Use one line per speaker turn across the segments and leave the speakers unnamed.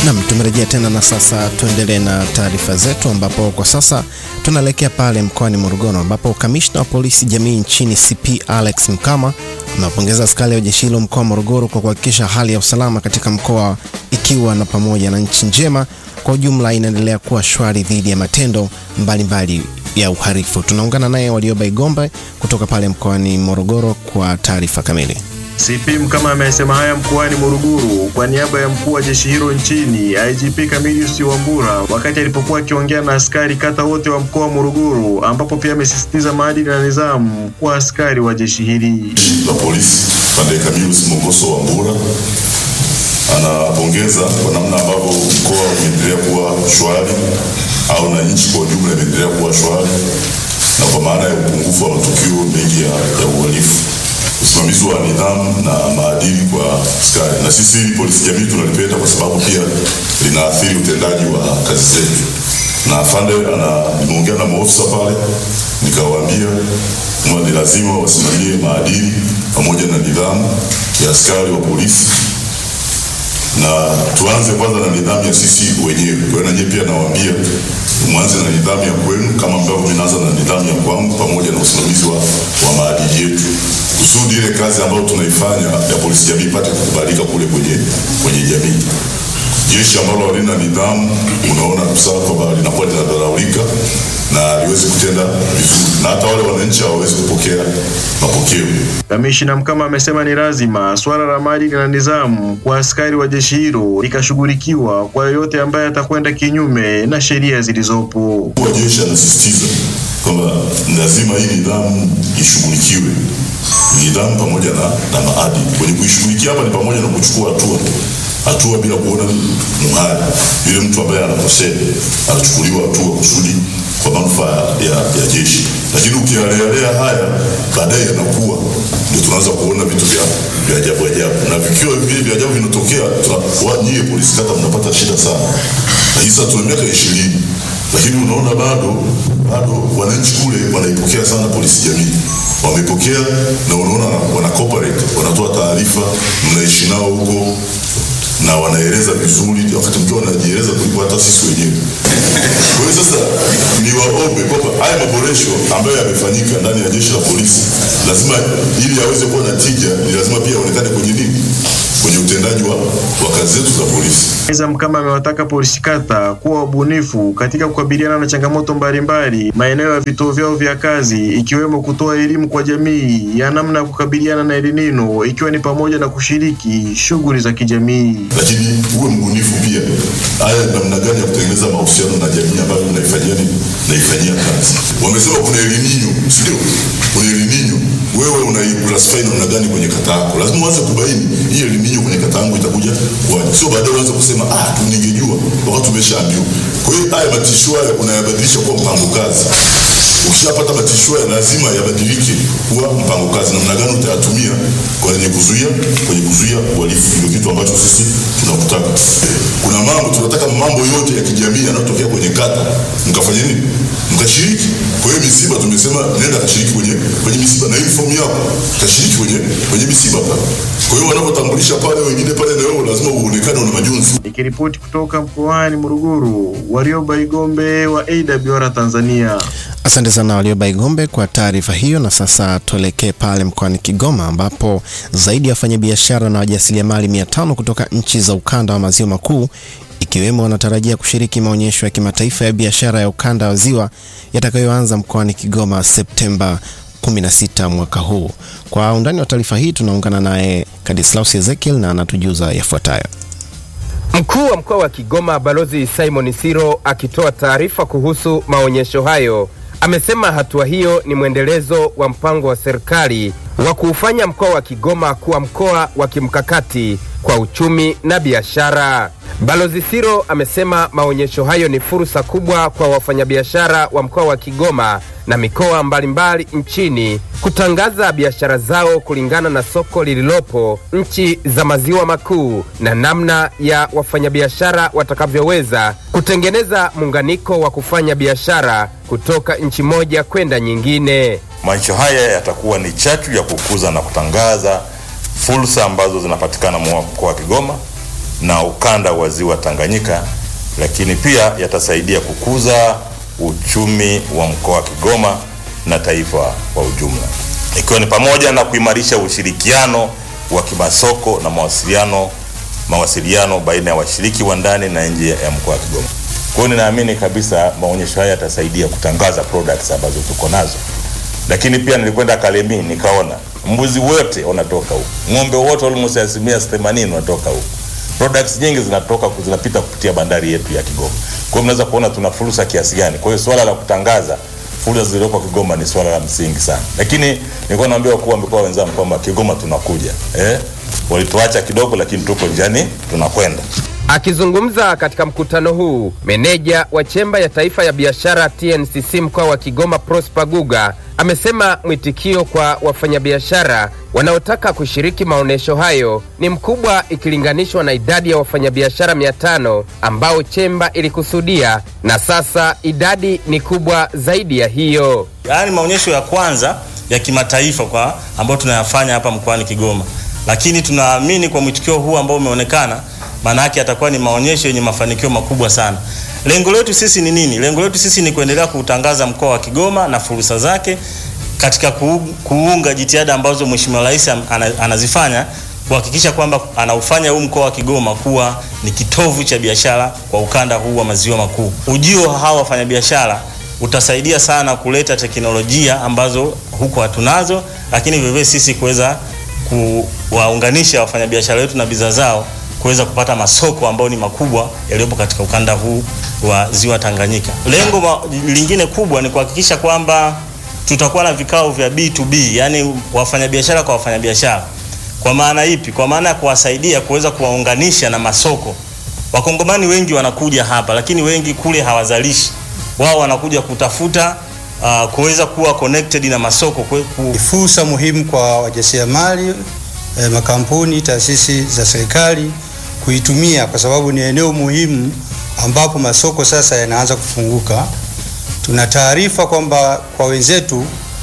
Nam, tumerejea tena na sasa tuendelee na taarifa zetu, ambapo kwa sasa tunaelekea pale mkoani Morogoro, ambapo kamishna wa polisi jamii nchini CP Alex Mkama amewapongeza askari wa jeshi hilo mkoa wa Morogoro kwa kuhakikisha hali ya usalama katika mkoa ikiwa na pamoja na nchi njema kwa ujumla inaendelea kuwa shwari dhidi ya matendo mbalimbali mbali ya uhalifu. Tunaungana naye Walioba Igombe kutoka pale mkoani Morogoro kwa taarifa kamili.
CP Mkama amesema haya mkoani Morogoro kwa niaba ya mkuu wa jeshi hilo nchini IGP Camillus Wambura wakati alipokuwa akiongea na askari kata wote wa mkoa wa Morogoro, ambapo pia amesisitiza maadili na nidhamu kwa askari wa jeshi hili.
la polisi Padre Camillus Mongoso Wambura anapongeza kwa namna ambavyo mkoa umeendelea kuwa shwari au na nchi kwa ujumla imeendelea kuwa shwari, na kwa maana ya upungufu wa matukio mengi ya, ya uhalifu usimamizi wa nidhamu na maadili kwa askari. Na sisi polisi jamii tunalipenda kwa sababu pia linaathiri utendaji wa kazi zetu. Na afande ana nimeongea na maofisa pale, nikawaambia kwamba ni lazima wasimamie maadili pamoja na nidhamu ya askari wa polisi na tuanze kwanza na nidhamu ya sisi wenyewe. Kwa hiyo na nyie pia nawaambia mwanze na nidhamu ya kwenu kama ambavyo mimi naanza na nidhamu ya kwangu, pamoja na usimamizi wa, wa maadili yetu, kusudi ile kazi ambayo tunaifanya ya polisi jamii ipate kukubalika kule kwenye kwenye jamii. Jeshi ambalo halina nidhamu, unaona kabisa kwamba linakuwa linadharaulika na haliwezi kutenda vizuri, na hata wale wananchi hawawezi kupokea mapokeo.
Kamishna Mkama amesema ni lazima swala la maadili na nidhamu kwa askari wa jeshi hilo likashughulikiwa kwa yoyote ambaye atakwenda kinyume na sheria zilizopo.
Mkuu wa jeshi anasisitiza kwamba lazima hii nidhamu ishughulikiwe, nidhamu pamoja na, na maadili. Kwenye kuishughulikia hapa ni pamoja na kuchukua hatua hatua bila kuona muhali. Yule mtu ambaye anakosea anachukuliwa hatua kusudi kwa manufaa ya, ya jeshi, lakini ukialealea haya baadaye yanakuwa ndio tunaanza kuona vitu vya vya ajabu ajabu, na vikiwa vile vya ajabu vinatokea, nyie polisi kata mnapata shida sana. Na hii sasa tuna miaka ishirini lakini unaona bado bado wananchi kule wanaipokea sana polisi jamii, wamepokea na unaona wana cooperate, wanatoa taarifa, mnaishi nao huko na wanaeleza vizuri, wakati mkiwa wanajieleza kuliko hata sisi wenyewe. Kwa hiyo sasa ni waombe kwamba haya maboresho ambayo yamefanyika ndani ya jeshi la polisi lazima, ili yaweze kuwa na tija, ni lazima pia yaonekane kwenye nini, kwenye utendaji wa, wa kazi zetu za polisi.
Aidha, Mkama amewataka polisi kata kuwa wabunifu katika kukabiliana na changamoto mbalimbali maeneo ya vituo vyao vya kazi, ikiwemo kutoa elimu kwa jamii ya namna ya kukabiliana na El Nino, ikiwa ni pamoja na kushiriki shughuli za kijamii.
Lakini uwe mbunifu pia, haya namna gani ya kutengeneza mahusiano na jamii ambayo mnaifanyia nini, naifanyia kazi. Wamesema kuna El Nino, si ndio? Kuna El Nino, wewe unaiclassify namna gani kwenye kata yako? Lazima uanze kubaini hii El Nino kwenye kata yangu itakuja kwaje, sio baadaye uanze kusema ah, tu ningejua wakati tumeshaambiwa. Kwa hiyo haya matisho haya unayabadilisha kuwa mpango kazi. Ukishapata matisho haya lazima yabadilike kuwa mpango kazi. Namna gani utayatumia kwenye kuzuia kwenye kuzuia uhalifu, ndio kitu ambacho sisi tunakutaka. Kuna mambo tunataka, mambo yote ya kijamii yanayotokea kwenye kata mkafanya nini, mkashiriki. Kwa hiyo misiba, tumesema nenda kashiriki kwenye kwenye misiba na uniform yako kashiriki kwenye kwenye misiba pale. Kwa hiyo wanapotambulisha pale wengine pale, na wewe lazima uonekane una majonzi.
Nikiripoti kutoka mkoani Morogoro, Warioba Igombe wa AWR Tanzania.
Asante sana Walioba Igombe kwa taarifa hiyo. Na sasa tuelekee pale mkoani Kigoma ambapo zaidi ya wafanyabiashara na wajasiriamali mia tano kutoka nchi za ukanda wa maziwa makuu ikiwemo wanatarajia kushiriki maonyesho ya kimataifa ya biashara ya ukanda wa ziwa yatakayoanza mkoani Kigoma Septemba 16 mwaka huu. Kwa undani wa taarifa hii tunaungana naye Kadislaus Ezekiel na anatujuza yafuatayo.
Mkuu wa mkoa wa Kigoma Balozi Simon Siro akitoa taarifa kuhusu maonyesho hayo amesema hatua hiyo ni mwendelezo wa mpango wa serikali wa kuufanya mkoa wa Kigoma kuwa mkoa wa kimkakati kwa uchumi na biashara. Balozi Siro amesema maonyesho hayo ni fursa kubwa kwa wafanyabiashara wa mkoa wa Kigoma na mikoa mbalimbali nchini kutangaza biashara zao kulingana na soko lililopo nchi za maziwa makuu na namna ya wafanyabiashara watakavyoweza kutengeneza muunganiko wa kufanya biashara kutoka nchi moja kwenda nyingine.
Maonyesho haya yatakuwa ni chachu ya kukuza na kutangaza fursa ambazo zinapatikana mkoa wa Kigoma na ukanda wa ziwa Tanganyika, lakini pia yatasaidia kukuza uchumi wa mkoa wa Kigoma na taifa kwa ujumla, ikiwa ni pamoja na kuimarisha ushirikiano wa kimasoko na mawasiliano mawasiliano baina ya washiriki wa ndani na nje ya mkoa wa Kigoma. Kwa hiyo ninaamini kabisa maonyesho haya yatasaidia kutangaza products ambazo tuko nazo, lakini pia nilikwenda Kalemi nikaona mbuzi wote wanatoka huko, ng'ombe wote almost asilimia 80 wanatoka huko. Products nyingi zinatoka zinapita kupitia bandari yetu ya Kigoma. Kwa hiyo mnaweza kuona tuna fursa kiasi gani. Kwa hiyo swala la kutangaza fursa zilizoko Kigoma ni swala la msingi sana, lakini nilikuwa naambia wakuu wa mikoa wenzangu kwamba Kigoma tunakuja eh? Walituacha kidogo, lakini tuko njiani, tunakwenda.
Akizungumza katika mkutano huu, meneja wa chemba ya taifa ya biashara TNCC mkoa wa Kigoma Prosper Guga amesema mwitikio kwa wafanyabiashara wanaotaka kushiriki maonyesho hayo ni mkubwa ikilinganishwa na idadi ya wafanyabiashara mia tano ambao chemba ilikusudia, na sasa idadi ni kubwa zaidi ya hiyo.
Yaani maonyesho ya kwanza ya kimataifa kwa ambayo tunayafanya hapa mkoani Kigoma, lakini tunaamini kwa mwitikio huu ambao umeonekana maana yake atakuwa ni maonyesho yenye mafanikio makubwa sana. Lengo letu sisi ni nini? Lengo letu sisi ni kuendelea kuutangaza mkoa wa Kigoma na fursa zake katika kuunga jitihada ambazo Mheshimiwa Rais anazifanya kuhakikisha kwamba anaufanya huu mkoa wa Kigoma kuwa ni kitovu cha biashara kwa ukanda huu wa maziwa makuu. Ujio wa hawa wafanyabiashara utasaidia sana kuleta teknolojia ambazo huko hatunazo, lakini vivyo sisi kuweza kuwaunganisha wafanyabiashara wetu na bidhaa zao kuweza kupata masoko ambayo ni makubwa yaliyopo katika ukanda huu wa ziwa Tanganyika. Lengo lingine kubwa ni kuhakikisha kwamba tutakuwa na vikao vya B2B, yani wafanyabiashara kwa wafanyabiashara. Kwa maana ipi? Kwa maana ya kuwasaidia kuweza kuwaunganisha na masoko. Wakongomani wengi wanakuja hapa, lakini wengi kule hawazalishi, wao wanakuja kutafuta uh, kuweza kuwa connected na masoko.
Ni fursa muhimu kwa wajasiriamali eh, makampuni, taasisi za serikali kuitumia kwa sababu ni eneo muhimu ambapo masoko sasa yanaanza kufunguka. Tuna taarifa kwamba kwa wenzetu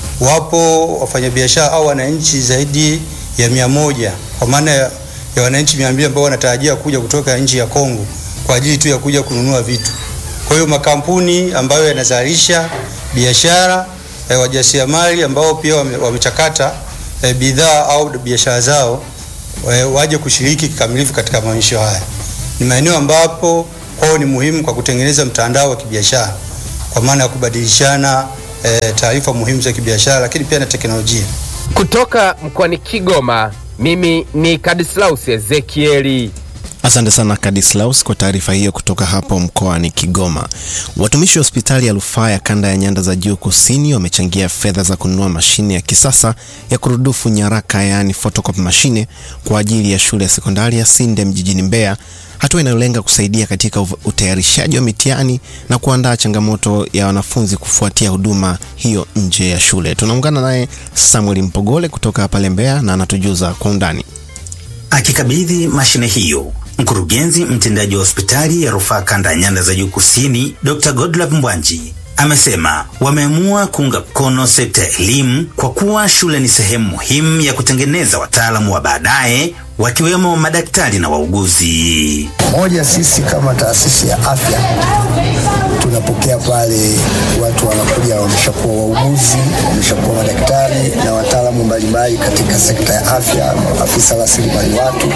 wapo wafanyabiashara au wananchi zaidi ya mia moja kwa maana ya, ya wananchi mia mbili ambao wanatarajia kuja kutoka nchi ya Kongo kwa ajili tu ya kuja kununua vitu. Kwa hiyo makampuni ambayo yanazalisha biashara eh, wajasiriamali ambao pia wamechakata e, bidhaa au biashara zao e, waje kushiriki kikamilifu katika maonyesho haya. Ni maeneo ambapo kwao ni muhimu kwa kutengeneza mtandao wa kibiashara kwa maana ya kubadilishana e, taarifa muhimu za kibiashara, lakini pia na teknolojia.
Kutoka mkoani Kigoma, mimi ni Kadislaus Ezekieli.
Asante sana Kadislaus kwa taarifa hiyo kutoka hapo mkoani Kigoma. Watumishi wa hospitali ya rufaa ya kanda ya nyanda za juu kusini wamechangia fedha za kununua mashine ya kisasa ya kurudufu nyaraka, yaani photocopy mashine kwa ajili ya shule ya sekondari ya Sindem jijini Mbeya, hatua inayolenga kusaidia katika utayarishaji wa mitihani na kuandaa changamoto ya wanafunzi kufuatia huduma hiyo nje ya shule. Tunaungana naye Samuel Mpogole kutoka pale Mbeya na anatujuza kwa undani.
Akikabidhi mashine hiyo mkurugenzi mtendaji wa hospitali ya rufaa kanda ya nyanda za juu kusini Dr. Godlove Mbwanji amesema wameamua kuunga mkono sekta ya elimu kwa kuwa shule ni sehemu muhimu ya kutengeneza wataalamu wa baadaye wakiwemo madaktari na wauguzi.
Moja, sisi kama taasisi ya afya tunapokea pale watu wanakuja wameshakuwa wauguzi, wameshakuwa madaktari na wataalamu mbalimbali katika sekta ya afya, afisa rasilimali watu.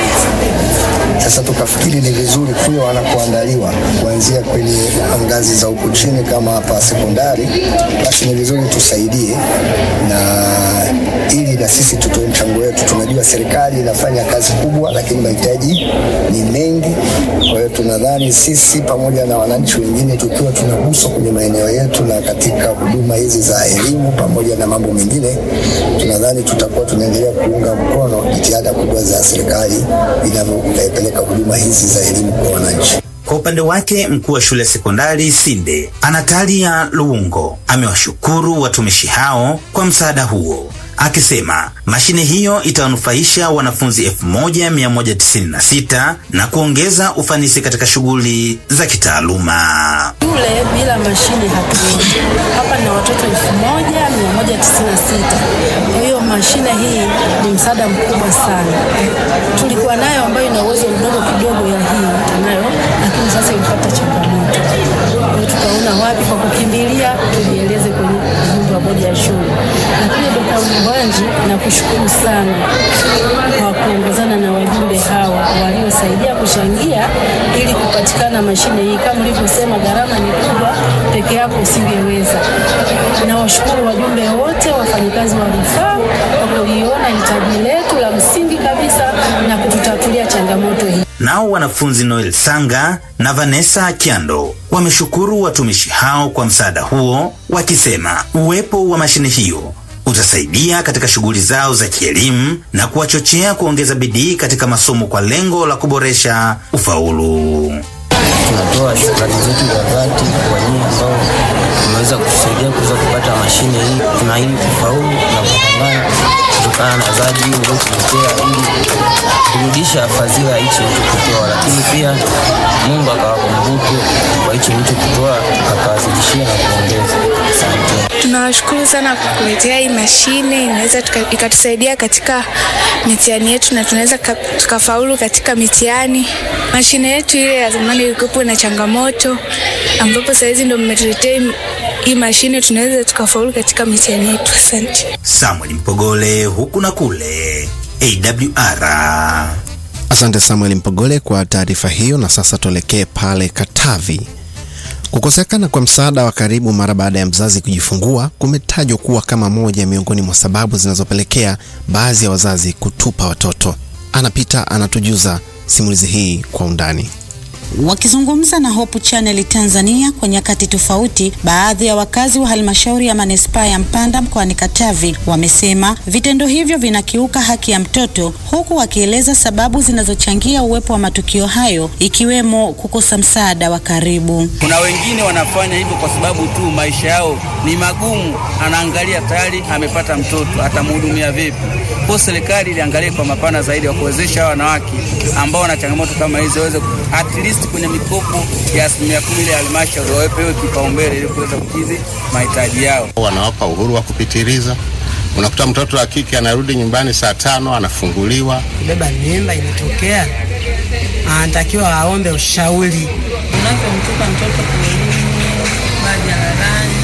Sasa tukafikiri ni vizuri kule wanakoandaliwa kuanzia kwenye ngazi za huku chini kama hapa sekondari, basi ni vizuri tusaidie na ili na sisi tutoe mchango wetu. Tunajua serikali inafanya kazi kubwa, lakini mahitaji ni mengi. Kwa hiyo tunadhani sisi pamoja na wananchi wengine tukiwa tunaguswa kwenye maeneo yetu na katika huduma hizi za elimu pamoja na mambo mengine, tunadhani tutakuwa tunaendelea kuunga mkono jitihada kubwa za serikali inavyopeleka huduma hizi za elimu kwa wananchi.
Kwa upande wake mkuu wa shule ya sekondari Sinde Anatalia Luungo amewashukuru watumishi hao kwa msaada huo akisema mashine hiyo itawanufaisha wanafunzi 1196 na kuongeza ufanisi katika shughuli za kitaaluma.
Shule bila mashine hatuwezi. Hapa na watoto 1196. Kwa hiyo mashine hii ni msaada mkubwa sana. Tulikuwa nayo ambayo ina uwezo mdogo kidogo ya kuchangia ili kupatikana mashine hii. Kama ulivyosema, gharama ni kubwa, peke yako usingeweza. Nawashukuru wajumbe wote, wafanyakazi wa rufaa kwa kuliona hitaji letu la msingi kabisa na kututatulia changamoto hii.
Nao wanafunzi Noel Sanga na Vanessa Kiando wameshukuru watumishi hao kwa msaada huo, wakisema uwepo wa mashine hiyo utasaidia katika shughuli zao za kielimu na kuwachochea kuongeza bidii katika masomo kwa lengo la kuboresha ufaulu.
Tunatoa shukrani zetu za dhati kwa nyinyi ambao mmeweza kutusaidia kuweza kupata mashine hii. Tunaahidi kufaulu na kupambana kutokana na adhabu hii mliotuletea ili kurudisha fadhila hichi mlichokutoa, lakini pia Mungu akawakumbuke kwa hichi mlichokutoa akawazidishia na kuongeza. Asante.
Tunawashukuru sana kwa kuletea hii mashine, inaweza tuka- ikatusaidia katika mitihani yetu na tunaweza ka- tukafaulu katika mitihani. Mashine yetu ile ya zamani ilikuwa na changamoto, ambapo sahizi ndo mmetuletea hii- hii mashine, tunaweza tukafaulu katika mitihani yetu. Asante.
Samuel Mpogole huku na kule AWR.
Asante Samuel Mpogole kwa taarifa hiyo, na sasa tuelekee pale Katavi. Kukosekana kwa msaada wa karibu mara baada ya mzazi kujifungua kumetajwa kuwa kama moja miongoni mwa sababu zinazopelekea baadhi ya wazazi kutupa watoto. Anapita anatujuza simulizi hii kwa undani.
Wakizungumza na Hope Channel Tanzania kwa nyakati tofauti, baadhi ya wakazi wa halmashauri ya manispaa ya Mpanda mkoani Katavi wamesema vitendo hivyo vinakiuka haki ya mtoto, huku wakieleza sababu zinazochangia uwepo wa matukio hayo ikiwemo kukosa msaada wa karibu.
Kuna wengine wanafanya hivyo kwa sababu tu maisha yao ni magumu, anaangalia tayari amepata mtoto, atamhudumia vipi? Kwa serikali iliangalia kwa mapana zaidi, wa kuwezesha hawa wanawake ambao wana changamoto kama hizo waweze at least kwenye mikopo ya asilimia kumi ile halmashauri wawepewe kipaumbele ili kuweza kukidhi mahitaji yao.
wanawapa uhuru wa kupitiliza. Unakuta mtoto wa kike anarudi nyumbani saa tano anafunguliwa.
kubeba mimba imetokea, anatakiwa aombe ushauri.
Unavyomtupa mtoto porini, majalalani,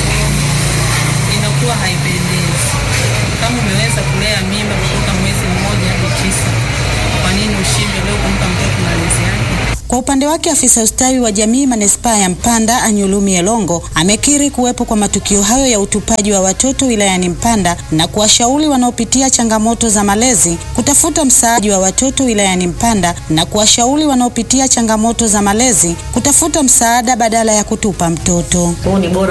inakuwa haipendezi. Kama umeweza kulea mimba kutoka mwezi mmoja hadi tisa, kwa nini ushindwe leo kumpa mtoto malezi yake?
Kwa upande wake afisa ustawi wa jamii manispaa ya Mpanda Anyulumi Elongo amekiri kuwepo kwa matukio hayo ya utupaji wa watoto wilayani Mpanda na kuwashauri wanaopitia changamoto za malezi kutafuta msaada wa watoto wilayani Mpanda na kuwashauri wanaopitia changamoto za malezi kutafuta msaada badala ya kutupa mtoto.
Kwa hiyo ni bora